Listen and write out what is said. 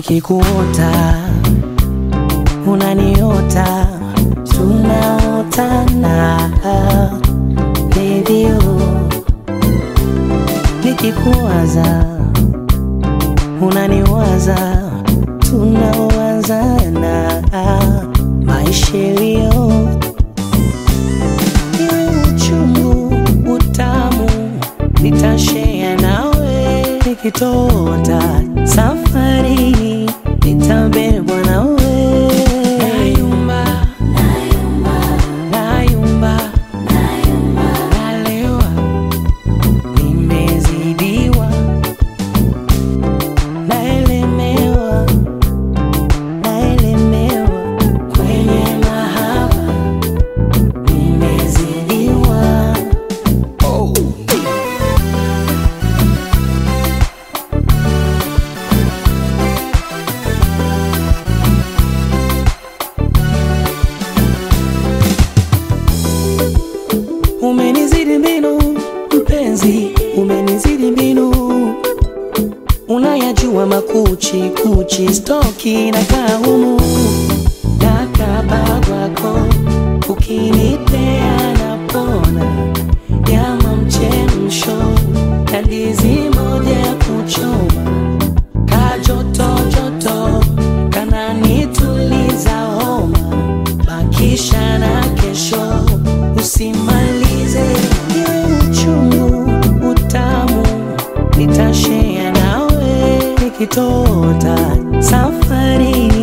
nikikuota unaniota tunaotana redio nikikuwaza unaniwaza tunawazana maishelio iwe uchungu utamu nitashea nawe nikitota safari nitabebwa nawe nayumba nayumba nalewa nimezidiwa naelemewa naelemewa kwenye mahaba nimezidiwa Umenizidi mbinu mpenzi, umenizidi mbinu, unayajua makuchi kuchi, stoki na kaumu dakabagwako, ukinipea napona, nyama mchemsho na ndizi moja ya kuchoma, kajoto joto kananituliza homa, bakisha na kesho usimalize iwe uchungu utamu nitashea nawe nikitota safari